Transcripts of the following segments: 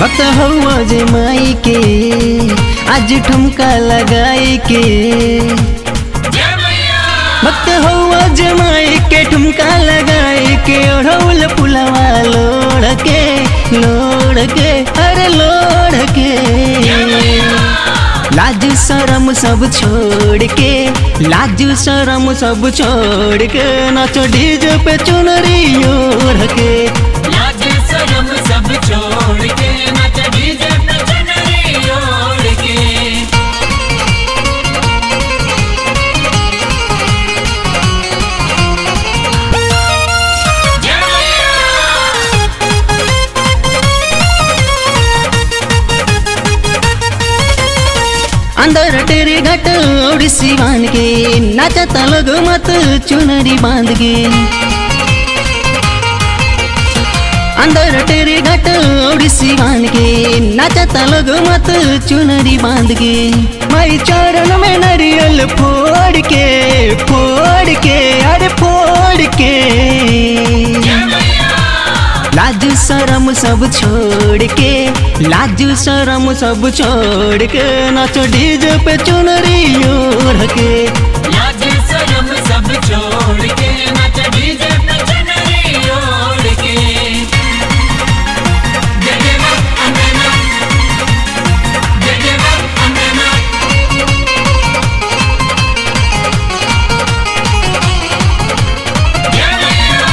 भक्त हवा जे माई के आज ठुमका लगाई के भक्त हवा जे माई के ठुमका लगाई के ओढ़ौल पुलवा लोड़ के लोड़ के अरे लोड़ के लाज शरम सब छोड़ के लाज शरम सब छोड़ के नाचो डीजे पे चुनरी ओढ़ के लाज शरम सब छोड़ के नच डीजे पे चुनरी ओढ़ के जय मैया अंदर तेरे घट ओडिसी बांध के नाचता लोग मत चुनरी बांध के अंदर तेरे घट ओडिसी बांध के नाचता लोग मत चुनरी बांध के माई चरण में नारियल फोड़ के फोड़ के अरे फोड़ के जय मैया लाज शरम सब छोड़ के लाज शरम सब छोड़ के नाचो डीजे पे चुनरी ओढ़ के लाज शरम सब छोड़ के नच डीजे पे चुनरी ओढ़ के जय जय मां अम्बे मां जय जय मां अम्बे मां जय मैया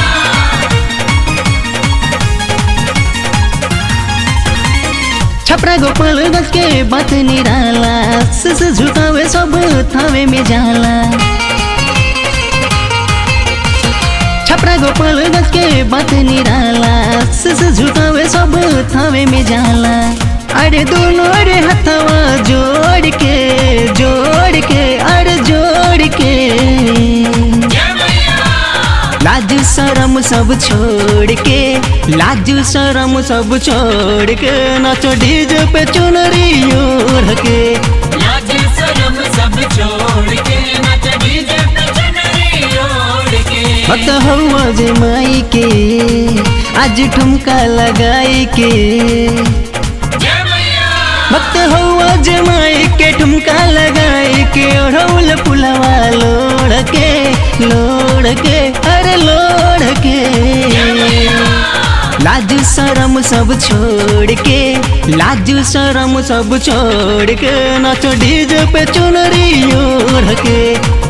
छपरा गोपाल गंज के बात निराला सस झुकावे सब थावे में जाला छपरा गोपाल गंज के बात निराला सस झुकावे सब थावे में जाला अरे दोनों अरे हथवा जोड़ के जोड़ के अरे जोड़ के जय मैया लाज शरम सब छोड़ के लाज शरम सब छोड़ के नाचो डीजे पे चुनरी ओढ़ के लाज शरम सब छोड़ के नच डीजे पे चुनरी ओढ़ के भक्त हवा जे माई के आज ठुमका लगाई के जय मैया भक्त हवा जे माई के ठुमका लगाई के ओढ़ौल पुलवा लोड़ के लोड़ के अरे लोड़ के लाज शरम सब छोड़ के लाज शरम सब छोड़ के नाचो डीजे पे चुनरी ओढ़ के